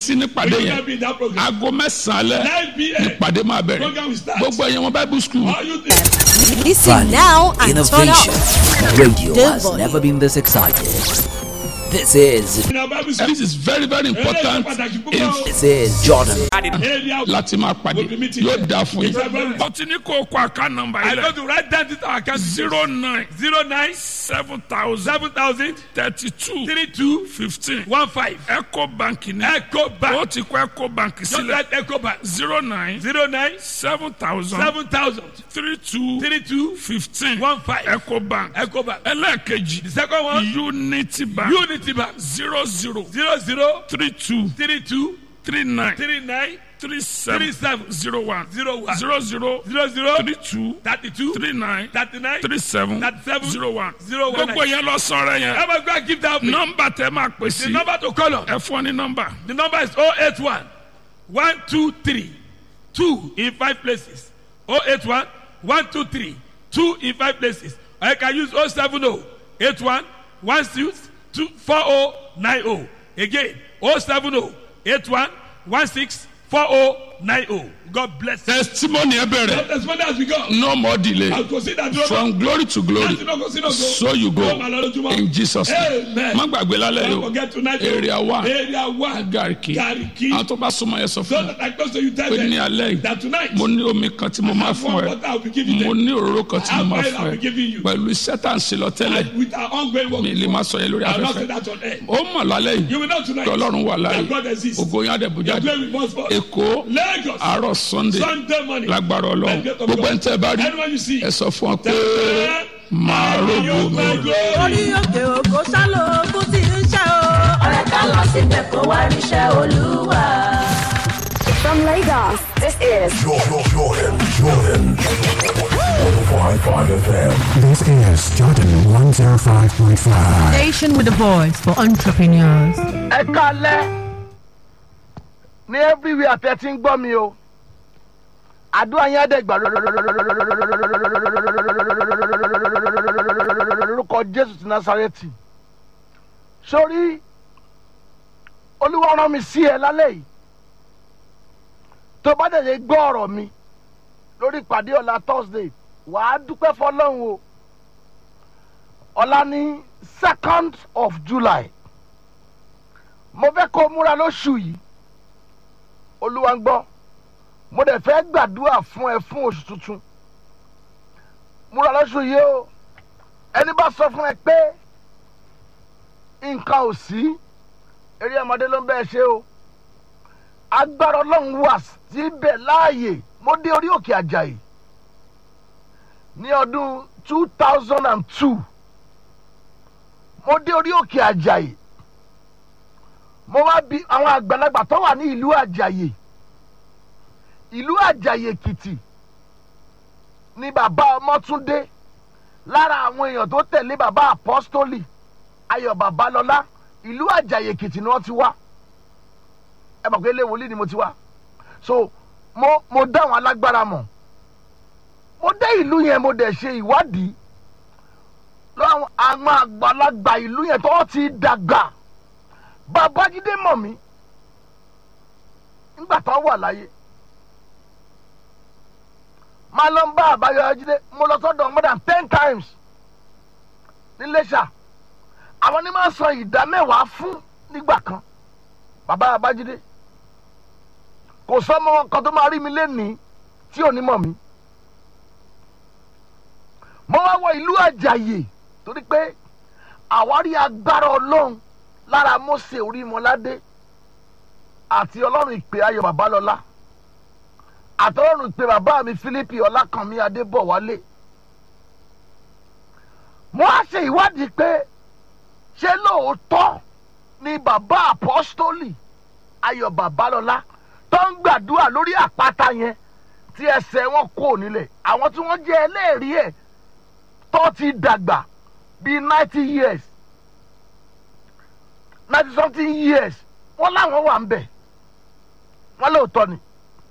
sí nípàdé We yẹn will be in that program. aago mẹ́sàn-án alẹ́ 9 p.m. nípàdé máa bẹ̀rẹ̀ Program will start. gbogbo ẹ̀yẹn wọn bible school All you think. Listen now and turn Innovation. up. Radio The has volume. never been this excited. This is In our Bible school, this is very very important pàtàkì púpọ̀. in this is Jordan. area láti máa pàdé We'll be meeting yóò there. dáa fún It's a very- yín. ọtí ní kò kọ àká nọ́mbà I yìí go lẹ to write down this our account. zero nine Zero nine seven thousand seven thousand thirty two three two fifteen one five. eco bank ní Echo ó Bank. ti kọ eco bank Just sílẹ̀ write Echo Bank. zero nine Zero nine seven thousand seven thousand three two three two fifteen one five. eco bank Echo Bank. ẹlẹ́ẹ̀kejì The second one unity bank Unity Bank. zero zero Zero zero three two three two three nine three nine three seven three seven zero one zero one zero zero zero zero three two thirty two three nine thirty nine. three seven Thirty seven zero one zero one gbogbo yẹn lọ sọ̀rọ̀ yẹn Ever go and give that me. nọ́mbà tẹ máa pè The sí number to call on. ẹ fún ọ ní nọ́mbà The number is 081 123 2 in 5 places. 081 123 2 in 5 places. Or you can use 070 81 16 2 4090. Again, 070 81 16 4090. God bless you. testimony ẹ bẹ̀rẹ̀ As far as we go, no more delay I'll consider that. from glory to glory so you go in jesus name Amen. má gbàgbé lálẹ́ Don't yìí forget tonight. area one Area one. gariki Gariki. àwọn tó bá súnmọ́ yẹn sọ So fún mi that I close to you tell pé ní them alẹ́ that yìí tonight mo ní omi kan tí mo máa fún one ẹ water I'll be giving mo them. ní òróró kan tí mo máa I'll fún be ẹ giving you. pẹ̀lú iṣẹ́ tá à ń ṣe lọ tẹ́lẹ̀ And with our ongoing work. mi lè má sọ yẹn lórí I'll not say afẹ́fẹ́ that on air. ó mọ̀ lálẹ́ yìí You will know tonight kí ọlọ́run wà láàyè that God exists. ògo yín Your àdẹ̀bùjáde glory must fall. èkó Lagos. àárọ̀ sunday Sunday morning. lágbára ọlọ́run By the grace of gbogbo God. ẹni tẹ́ ẹ bá rí Anyone you see. ẹ sọ fún ọ pé Tell màá them, rògbò "You mi. my glory." orí òkè òkò sálọ ogun tí ń ṣe o. ọ̀rẹ́ ká lọ síbẹ̀ kó wá ríṣẹ́ olúwa. From Lagos, this is Jordan, Jordan, Jordan. 105.5 FM. This is Jordan 105.5. station with a voice for entrepreneurs. ẹ kalẹ ní everywhere tẹ ti ń gbọ́ mi o àdúrà yẹn àdẹ́gbà lórúkọ jésù ti násàrẹ́tì sórí olúwa rán mi sí ẹ lálẹ́ yìí tó bá dẹ̀ lè gbọ́ ọ̀rọ̀ mi lórí ìpàdé ọ̀la thursday wàá dúpẹ́ fọlọ́run o ọ̀la ní second of july mo fẹ́ kó o múra lóṣù yìí olúwa ń gbọ́ mo dẹ̀ fẹ́ gbàdúrà fún ẹ fún oṣù tuntun múra lóṣù yìí o ẹni bá sọ fún ẹ pé nǹkan ò sí eré ọmọdé ló ń bẹ́ẹ̀ ṣe o agbára ọlọ́run wà síbẹ̀ láàyè mo dé orí òkè àjàyè ní ọdún two thousand and two mo dé orí òkè àjàyè mo wá bi àwọn àgbàlagbà tó wà ní ìlú àjàyè ìlú àjàyè èkìtì ni bàbá ọmọtúndé lára àwọn èèyàn tó tẹ̀lé bàbá apọ́stólì ayọ̀ babalọ́lá ìlú àjàyè èkìtì ni wọ́n ti wá ẹ mọ̀ pé ilé wòlíì ni mo ti wá so mo mo dá àwọn alágbára mọ̀ mo dé ìlú yẹn mo dẹ̀ ṣe ìwádìí lọ́wọ́ àwọn àgbàlagbà ìlú yẹn tó ti dàgbà babájídé mọ̀ mí nígbà tó wà láyé máa lọ ń bá àbáyọjídé mo lọ sọ́dọ̀ more than ten times níléṣà àwọn ní máa sọ ìdá mẹ́wàá fún nígbà kan bàbá abájídé kò sọ́mọ kan tó máa rí mi lénìí tí ò ní mọ̀ mí mo wá wọ ìlú àjàyè torí pé àwárí agbára ọlọ́run lára mose orímọládé àti ọlọ́run ìpè ayọ̀ babalọ́lá àtọ́lọ́run ìpè bàbá mi philippi ọlákànmí adébọ̀wálé mo á ṣe ìwádìí pé ṣé lóòótọ́ ni bàbá apọ́stólì ayọ̀ babalọ́lá tó ń gbàdúrà lórí àpáta yẹn tí ẹsẹ̀ wọn kò nílẹ̀ àwọn tí wọ́n jẹ́ ẹlẹ́rìí ẹ̀ tó ti dàgbà bíi ninety years ninety something years wọ́n láwọn wà ń bẹ̀ wọ́n lóòótọ́ ni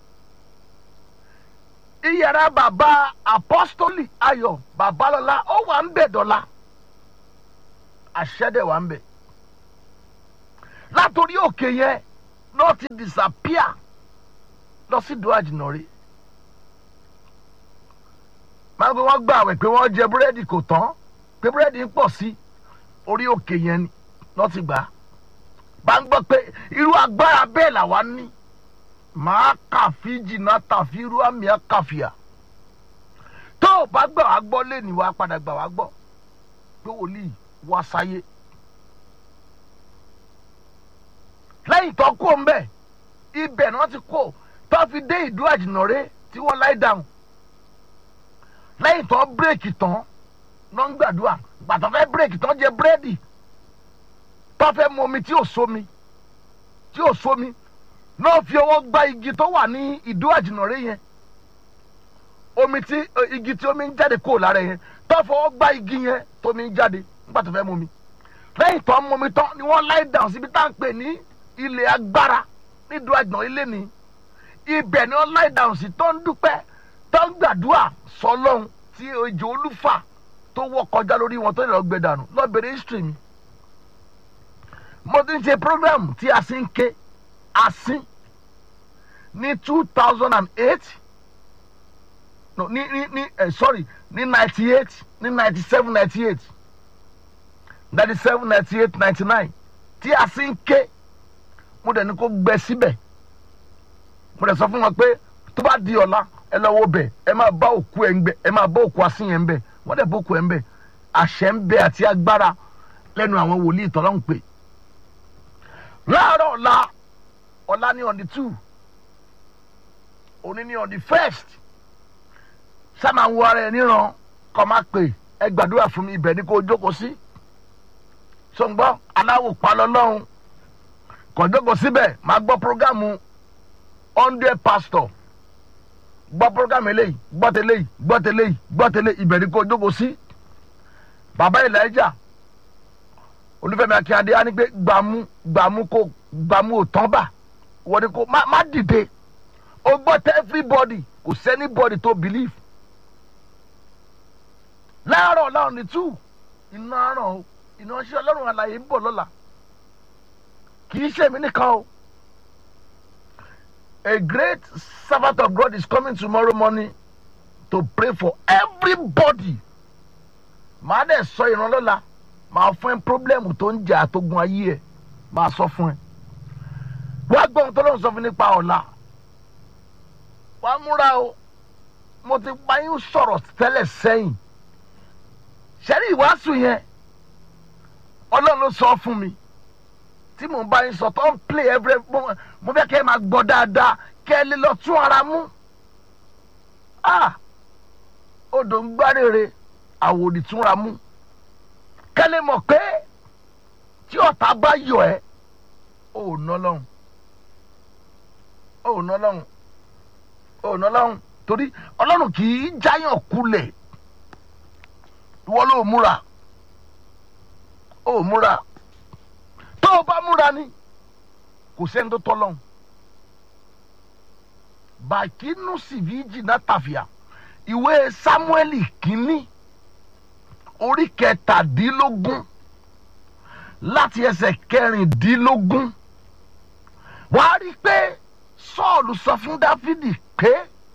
iyàrá bàbá apọ́stólì ayọ̀ babalọ́lá ó wà ń bẹ̀ dọ́là àṣẹ́dẹ̀ wà ń bẹ̀ látòrí òkè yẹn náà ti disappear lọ sí ìdó àjìnà rí máa ń pẹ́ wọ́n gbà àwẹ̀ pé wọ́n jẹ búrẹ́dì kò tán pé búrẹ́dì ń pọ̀ sí orí òkè yẹn ni lọ́ ti gbà á bá ń gbọ́ pé irú agbára bẹ́ẹ̀ làwa ní màá kàfi jìnnà tàfi irú àmì àkàfìà tó o bá gbà wá gbọ́ lẹ́nu wa padà gbà wá gbọ́ pé wòlíì wá sáyé lẹ́yìn tó kó ń bẹ̀ ibẹ̀ ni wọ́n ti kó tó fi dé ìdú àjìnàrè tí wọ́n láì dáhùn lẹ́yìn tó bírèkì tán ló ń gbàdúrà gbàtọ́ fẹ́ bírèkì tán jẹ búrẹ́dì tó fẹ́ mu omi tí ò sómi tí ò sómi náà fi ọwọ́ gba igi tó wà ní ìdú àjìnàrè yẹn omi tí igi tí omi ń jáde kúrò lára yẹn tó fọwọ́ gba igi yẹn tómi ń jáde nígbà tó fẹ́ mu omi lẹ́yìn tó ń mu omi tán ni wọ́n láì dáhùn síbi tá à ń pè ní ilé agbára nídùú àjàn ilé ni ibẹ̀ ni wọ́n láì dáhùn sí tó ń dúpẹ́ tó ń gbàdúrà sọlọ́run tí ejò olúfà tó wọ́ kọjá lórí wọn tó lè lọ gbé dànù lọ́bẹ̀rẹ̀ history mi mo ti ń ṣe program tí a sì ń ké asín ní two thousand and eight no ní ní ní eh, sorry ní ninety eight ní ninety seven ninety eight ninety seven ninety eight ninety nine tí a sì ń ké mo dẹ̀ ní kó gbẹ síbẹ̀ mo dẹ̀ sọ fún wọn pé tó bá di ọ̀la ẹ lọ wo bẹ̀ ẹ máa bá òkú ẹ̀ ń bẹ̀ ẹ máa bá òkú asín yẹn ń bẹ̀ wọ́n dẹ̀ bá òkú ẹ̀ ń bẹ̀ àṣẹ ń bẹ àti agbára lẹ́nu àwọn wòlíì tọ́lọ́ ń pè láàárọ̀ ọ̀la ọ̀la ní on the two òní ní on the first sáma ń wo ara ẹ níran kọ́ máa pè ẹ gbàdúrà fún mi ibẹ̀ ni kò jókòó sí sọ̀ngbọ́n aláwò palọ́ lọ́hùn kò jókòó síbẹ̀ máa gbọ́ programu hundred pastor gbọ́ programu eléyìí gbọ́ tẹ́lẹ̀ yìí gbọ́ tẹ́lẹ̀ yìí gbọ́ tẹ́lẹ̀ ibẹ̀ ni kò jókòó sí bàbá Elijah olúfẹ́mi akínyadé á ní pé gbàmú gbàmú kò gbàmú ò tán bà wọ́n ní kò má má dìde o gbọ́ tẹ́ everybody kò sẹ́ni body tó believe láàárọ̀ láwọn ní two iná àràn o iná ṣe ọlọ́run àlàyé ń bọ̀ lọ́la kì í ṣe mí nìkan o a great servant of God is coming tomorrow morning to pray for everybody màá dẹ̀ sọ ìrànlọ́la màá fún ẹ pírọ́blẹ́mù tó ń jà àtógun ayé ẹ màá sọ fún ẹ wá gbọ́ ohun tó lóun sọ fún nípa ọ̀la wàá múra o mo ti bá yín sọ̀rọ̀ tẹ́lẹ̀ sẹ́yìn sẹ́rí ìwàásù yẹn ọlọ́run ló sọ fún mi tí mò ń bá yín sọ tó ń play every mo fẹ́ kẹ́ ẹ máa gbọ́ dáadáa kẹ́ ẹ lè lọ tún ara mú ah odò ń gbárèrè àwòrì túnra mú kẹ́ lè mọ̀ pé tí ọ̀tá bá yọ ẹ́ ò ná lọ́hùn ò ná lọ́hùn ò ná lọ́hùn torí ọlọ́run kì í jáyàn kulẹ̀ ìwọ ló múra ó múra tó o bá múra ni kò sẹ́ni tó tọ́ lọ́hùn bàkínú sìvíjì náà tàfíà ìwé sámúẹ́lì kínní orí kẹtàdínlógún láti ẹsẹ̀ kẹrìndínlógún wàá rí i pé sọ́ọ̀lù sọ fún dáfídì pé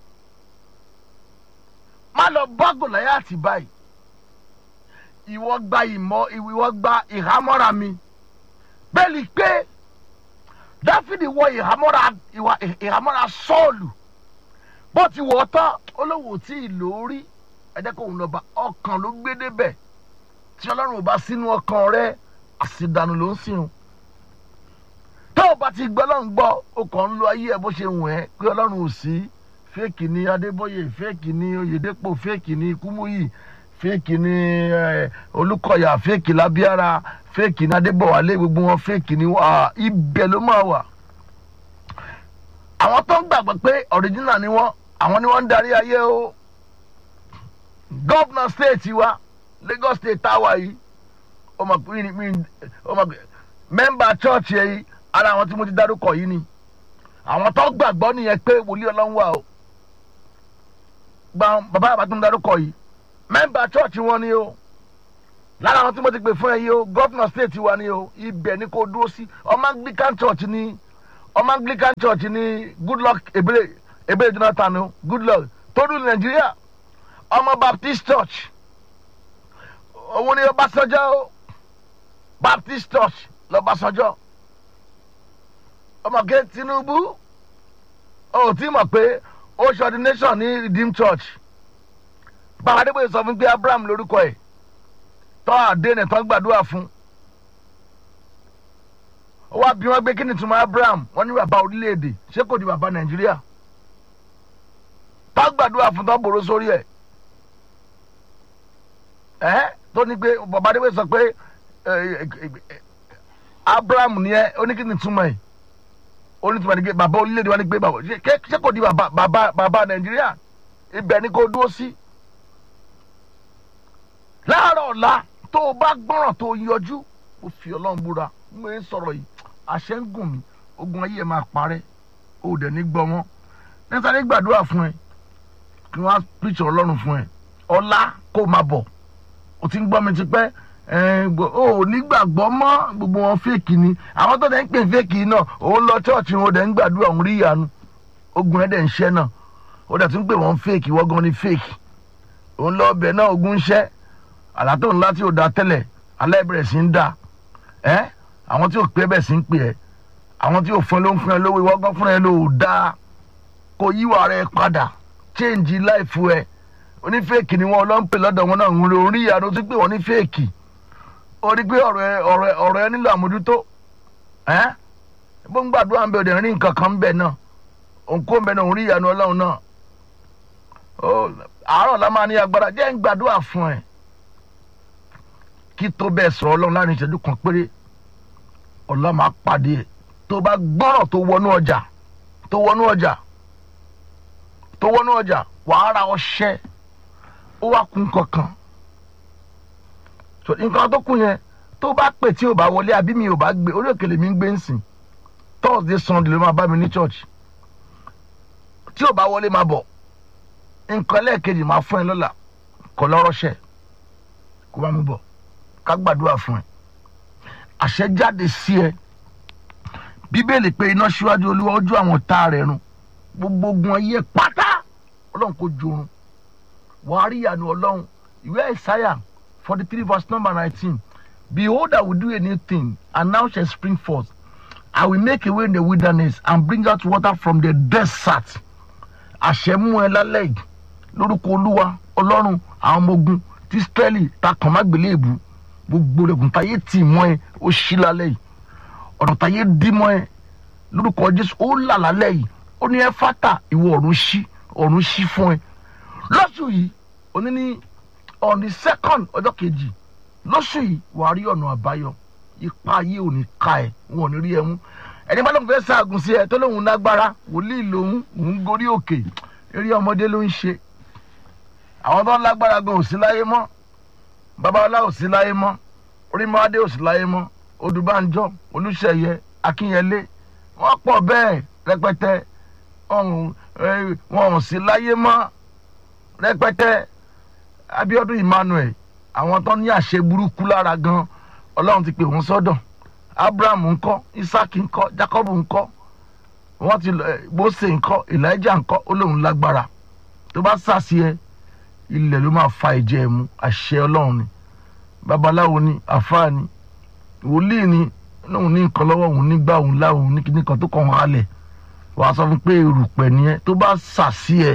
má lọ bá gòláyàtì báyìí ìwọ gba ìmọ̀ ìwọ gba ìhámọ́ra mi bẹ́ẹ̀ni pé dáfídì wọ ìhámọ́ra ìhámọ́ra sọ́ọ̀lù bó ti wọ̀ ọ́ tán olówó tí ì lò ó rí ẹ̀jẹ̀ kò ń lọ́ba ọkàn ló gbé débẹ̀ tí ọlọ́run ò bá sínú ọkàn rẹ àṣìdànù ló ń sìn tó o bá ti gbọ́ ọlọ́run gbọ́ o kàn ń lo ayé ẹ bó ṣe wù ẹ́ pé ọlọ́run ò sí fẹ́ẹ̀kì ni adébóyè fẹ́ẹ̀kì ni oyèdèpọ̀ fẹ́ẹ̀kì ni kúmúyì fẹ́ẹ̀kì ni olùkọ́yà fẹ́ẹ̀kì lábíára fẹ́ẹ̀kì ni adébọ̀wálé gbogbo wọn fẹ́ẹ̀kì ni ibẹ̀ ló máa wà. àwọn tó ń gbàgbọ́ pé ọ̀ríjínà ni wọ́n àwọn ni wọ́n ń darí ayé o gọ́vnà stéètì wa Lagos state táwa yìí mẹ́mbà chọ́ọ̀chì yìí ara àwọn tí mo ti dárúkọ yìí ni àwọn tó gbàgbọ́ nìyẹn pé wòlíì ọlọ́run wà o gba bàbá àbá tó ń darúkọ yìí mẹ́mbà chọ́ọ̀chì wọn ni o lára àwọn tí mo ti pè fún ẹ yìí o gọ́fìnà stéètì wa ni o ibẹ̀ ni kò dúró sí ọmọ anglican church ni ọmọ anglican church ní goodluck ebele ebele jonathan o goodluck tó dùn nàìjíríà ọmọ baptist church òun ni ọbásanjọ́ o baptist church lọ́básanjọ́ ọmọge tinubu ó ti mọ̀ pé ó ṣe ordination ní redeem church báwa adébóyè sọ fún pé abraham lórúkọ ẹ̀ tọ́ àdéhùn tán gbàdúrà fún ó wá bí wọ́n gbé kí ni túmọ̀ abraham wọ́n ní bàbá orílẹ̀-èdè ṣé kò di bàbá nàìjíríà tá gbàdúrà fún tán bòrò sórí ẹ̀ ẹ́ tó ní pé bàbá adébóyè sọ pé abraham ni ẹ ó ní kí ni túmọ̀ ẹ̀ ó ní túmọ̀ ní pé bàbá orílẹ̀-èdè wa ní pé bàbá ṣé kò di bàbá bàbá bàbá nàìjíríà ibẹ̀ ni kò dúró sí láàárọ̀ ọ̀la tó o bá gbọ́ràn tó o yọjú o fi ọlọ́run búra mo ń sọ̀rọ̀ yìí àṣẹ ń gùn mí ogun ayé ẹ̀ máa parẹ́ o ò dẹ̀ ní gbọ́ wọn níta ní gbàdúrà fún ẹ kí wọ́n á píṣọ ọlọ́run fún ẹ ọ̀la kó o máa bọ̀ o ti ń gbọ́ mi ti pẹ́ o ò ní gbàgbọ́ mọ́ gbogbo wọn fèkì ni àwọn tó dẹ̀ ń pè fèkì náà òun lọ chọ́ọ̀chì wọn ò dẹ̀ ń gbàdúrà òun rí ìyanu ogun ẹ̀ dẹ̀ ń ṣẹ́ náà ó dẹ̀ tún pè wọ́n fèkì wọ́n gan ni fèkì òun lọ ọbẹ̀ náà ogun ń ṣẹ́ àlàtò ńlá tí ò da tẹ́lẹ̀ alẹ́ bẹ̀rẹ̀ sí ń da ẹ́ àwọn tí ò pé bẹ̀ sí ń pè ẹ́ àwọn tí ò fún ẹ ló ń fún ẹ lówó ìwọ gan fún ẹ ló da kò yíwà rẹ padà change life ẹ onífẹ́ẹ̀kì ni wọn lọ ń pè lọ́dọ̀ wọn náà ń rí orí ìyanu tó pè wọ́n ní fẹ́ẹ̀kì ó rí pé ọ̀rọ̀ ẹ ọ̀rọ̀ ẹ ọ̀rọ̀ ẹ nílò àmójútó ẹ́ bó ń gbàdúrà ń bẹ òde rí nǹkan kan ń bẹ náà òǹkó ń bẹ náà òun rí ìyanu ọlọ́run náà àárọ̀ la máa ní agbára jẹ́ ń gbàdúrà fún ẹ kí tó bẹ́ẹ̀ sọ̀rọ̀ ọlọ́run láàrin ìṣẹ́jú kan péré ọ̀la máa pàdé ẹ̀ tó bá gbọ́rọ̀ tó wọnú ọjà tó wọnú ọjà tó wọnú ọjà wàá ra ọṣẹ ó wá kún kankan nǹkan tó kún yẹn tó bá pè tí ò bá wọlé àbí mi ò bá gbé orí òkèlè mi ń gbé ń sìn thursday sunday ló máa bá mi ní church tí ò bá wọlé máa bọ̀ nǹkan lẹ́ẹ̀kejì máa fún ẹ lọ́la kọ́ lọ́rọ́ṣẹ́ kó bá mi bọ̀ ká gbàdúrà fún ẹ àṣẹ jáde sí ẹ bíbélì pé iná síwájú olúwa ojú àwọn tá rẹ̀ run gbogbo ogun ayé pátá ọlọ́run kò jorun wàá rí ìyanu ọlọ́run ìwé ìsáyà forty three verse number nineteen behold i will do a new thing and now shall spring forth i will make a way in the wilderness and bring out water from the desert àṣẹ mú ẹ lálẹ́ yìí lórúkọ olúwa ọlọ́run àwọn ọmọ ogun tí israẹli ta kàn má gbélé èbú gbogbo rẹ̀gùn táyé tì mọ́ ẹ ó ṣí lálẹ́ yìí ọ̀nà táyé dí mọ́ ẹ lórúkọ jésù ó là lálẹ́ yìí ó ní ẹ fátà ìwọ ọ̀run ṣí ọ̀run ṣí fún ẹ lọ́sùn yìí òní ní on the second ọjọ́ kejì lọ́sùn yìí wàá rí ọ̀nà àbáyọ ipa ayé ò ní ka ẹ wọn ò ní rí ẹ mú ẹni bá lóun fẹ́ ṣaagùn sí ẹ tó lóun lágbára wòlíì lòun òun gorí òkè eré ọmọdé ló ń ṣe àwọn tó ń lágbára gan ò sí láyé mọ́ babalá ò sí láyé mọ́ orímọ́adé ò sí láyé mọ́ odùbánjọ́ olùṣeyẹ akínyẹlé wọ́n pọ̀ bẹ́ẹ̀ rẹpẹtẹ wọn ò sí láyé mọ́ rẹpẹtẹ abiodun emmanuel àwọn tó ní àṣẹ burúkú lára gan ọlọ́run ti pè wọ́n sọ́dọ̀ abraham ńkọ́ isaac ńkọ́ jacob ńkọ́ wọ́n ti mose ńkọ́ elijah ńkọ́ ó lóun lágbára tó bá sàṣì ẹ ilẹ̀ ló máa fa ìjẹ́ ẹ̀ mú àṣẹ ọlọ́run ni babaláwo ni àfáà ni wòlíì ni lóun ní nǹkan lọ́wọ́ òun nígbà òun láwọn ní kíní kan tó kàn wọ́n halẹ̀ wàá sọ fún pé erùpẹ̀ nìyẹn tó bá sàṣì ẹ